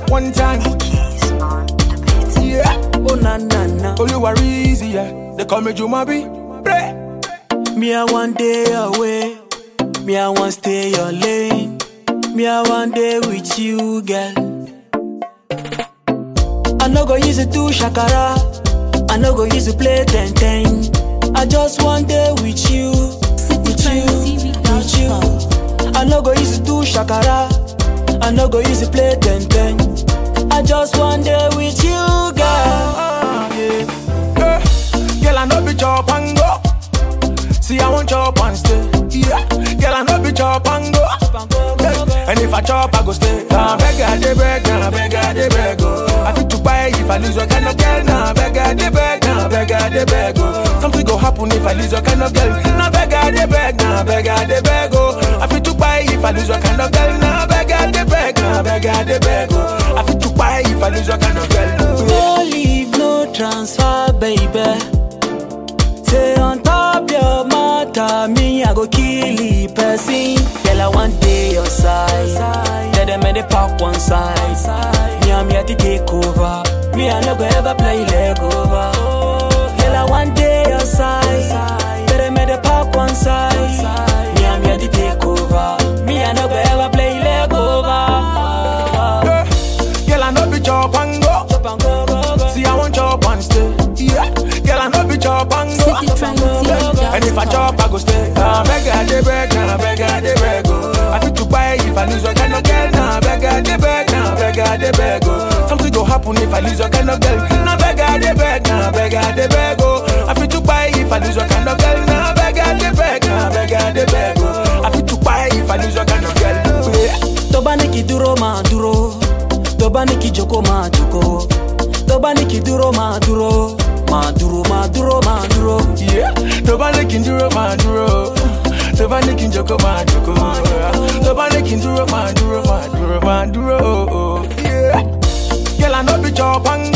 one time. Yeah. Oh na na na. Oh, you are easy, yeah. They call me Jumabi. Pray. Me I one day away. Me I want stay your lane. Me I one day with you, girl. I no go use it do shakara. I no go use it play ten ten. I just one day with you, with you, with you. I no go use it do shakara. I no go use it play ten ten. I just one day with you, girl. Yeah. Eh, Girl, I know be chop and go. See, I want chop and stay. Yeah. Girl, I know be chop and go. Yeah. And if I chop, I go stay. Nah, beg I dey beg, nah, beg I dey beg, oh. I fit to buy if I lose your kind of girl. Nah, beg I dey beg, nah, beg I dey beg, oh. Something go happen if I lose your kind of girl. Nah, beg I dey beg, nah, beg I dey beg, oh. I fit to buy if I lose your kind of girl. Nah, beg I dey beg, nah, beg I dey beg, oh. I fit to buy if I lose your kind of girl. No leave, no transfer, baby. Say on top your matter, me I go kill the person. Girl, I want day your side. Tell them they park one side. Me I'm here to take over. Me I no go ever play leg over. Girl, I want day your side. Tell them they park one side. Me I'm here to take over. Me I no go ever play leg over. Yeah. Girl, I know be chop and go. Chop and go, go, go. See, I want chop and stay. Yeah. Girl, I know be chop and go. And if I chop, I go stay. Nah, beg I dey beg, nah, beg I dey beg, oh. I fit to buy if I lose your kind of girl. Nah, beg I dey beg, nah, beg I dey beg, oh. Something go happen if I lose your kind of girl. Nah, beg I dey beg, nah, beg I dey beg, oh. I fit to buy if I lose your kind of girl. Nah, beg I dey beg, nah, beg I dey beg, oh. I fit to buy if I lose your kind of girl. Yeah. tó bá ní kí dúró máa dúró tó bá ní kí jókòó máa jókòó tó bá ní kí dúró máa dúró máa dúró máa dúró máa dúró. Yeah, tó bá ní kí n dúró máa dúró tó bá ní kí n jókòó máa jókòó tó bá ní kí n dúró máa dúró máa dúró máa dúró. Yeah. Girl, I know be chop and